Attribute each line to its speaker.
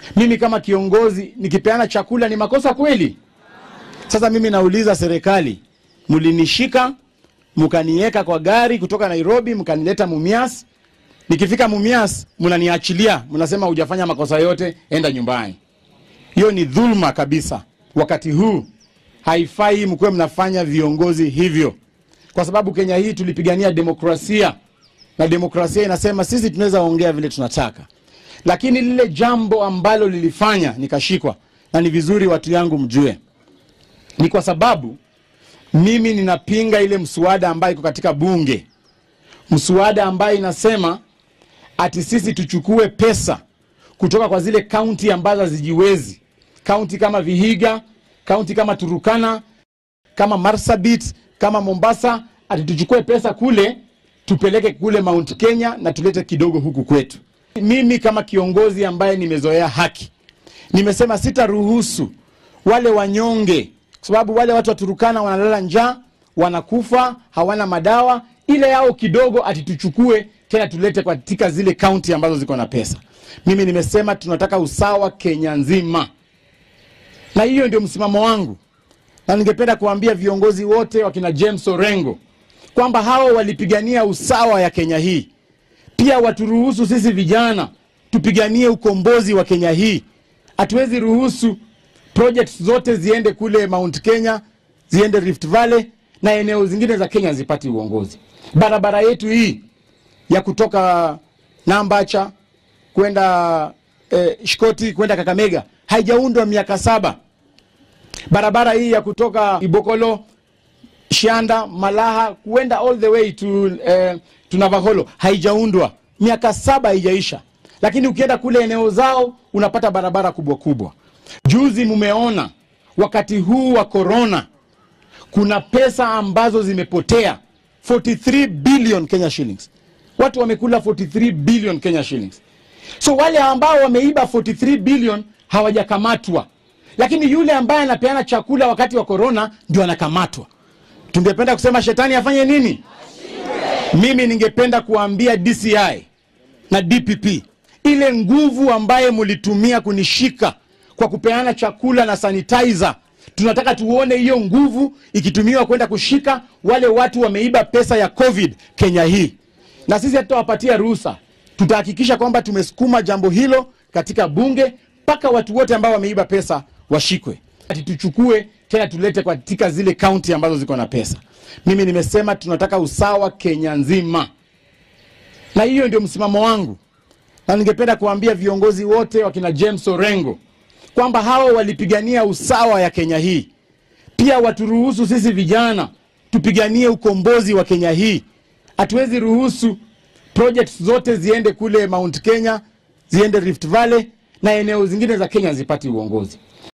Speaker 1: Mimi kama kiongozi nikipeana chakula ni makosa kweli? Sasa mimi nauliza serikali, mlinishika mkaniweka kwa gari kutoka Nairobi mkanileta Mumias. Nikifika Mumias mnaniachilia, mnasema hujafanya makosa yote, enda nyumbani. Hiyo ni dhulma kabisa. Wakati huu haifai mkuwe mnafanya viongozi hivyo, kwa sababu Kenya hii tulipigania demokrasia, na demokrasia inasema sisi tunaweza ongea vile tunataka, lakini lile jambo ambalo lilifanya nikashikwa, na ni vizuri watu yangu mjue, ni kwa sababu mimi ninapinga ile mswada ambayo iko katika bunge, mswada ambayo inasema ati sisi tuchukue pesa kutoka kwa zile kaunti ambazo hazijiwezi, kaunti kama Vihiga, kaunti kama Turukana, kama Marsabit, kama Mombasa, ati tuchukue pesa kule tupeleke kule Mount Kenya na tulete kidogo huku kwetu. Mimi kama kiongozi ambaye nimezoea haki, nimesema sitaruhusu wale wanyonge, kwa sababu wale watu wa Turukana wanalala njaa, wanakufa, hawana madawa, ile yao kidogo ati tuchukue tena tulete katika zile kaunti ambazo ziko na pesa. Mimi nimesema tunataka usawa Kenya nzima, na hiyo ndio msimamo wangu, na ningependa kuambia viongozi wote wakina James Orengo kwamba hao walipigania usawa ya Kenya hii, pia waturuhusu sisi vijana tupiganie ukombozi wa Kenya hii. Hatuwezi ruhusu projects zote ziende kule Mount Kenya, ziende Rift Valley na eneo zingine za Kenya zipati uongozi. Barabara yetu hii ya kutoka Nambacha kwenda eh, Shikoti kwenda Kakamega haijaundwa miaka saba. Barabara hii ya kutoka Ibokolo Shianda Malaha kuenda all the way to, eh, to Navaholo haijaundwa miaka saba, haijaisha. Lakini ukienda kule eneo zao unapata barabara kubwa kubwa. Juzi mumeona wakati huu wa corona kuna pesa ambazo zimepotea 43 billion Kenya shillings. Watu wamekula 43 billion Kenya shillings. So wale ambao wameiba 43 billion hawajakamatwa, lakini yule ambaye anapeana chakula wakati wa corona ndio anakamatwa. Tungependa kusema shetani afanye nini? Mimi ningependa kuambia DCI na DPP, ile nguvu ambaye mlitumia kunishika kwa kupeana chakula na sanitizer, tunataka tuone hiyo nguvu ikitumiwa kwenda kushika wale watu wameiba pesa ya COVID Kenya hii, na sisi hatutawapatia ruhusa. Tutahakikisha kwamba tumesukuma jambo hilo katika bunge mpaka watu wote ambao wameiba pesa washikwe, ati tuchukue tena tulete katika zile kaunti ambazo ziko na pesa. Mimi nimesema tunataka usawa Kenya nzima, na hiyo ndio msimamo wangu, na ningependa kuambia viongozi wote wakina James Orengo kwamba hao walipigania usawa ya Kenya hii, pia waturuhusu sisi vijana tupiganie ukombozi wa Kenya hii. Hatuwezi ruhusu projects zote ziende kule Mount Kenya, ziende Rift Valley na eneo zingine za Kenya zipati uongozi.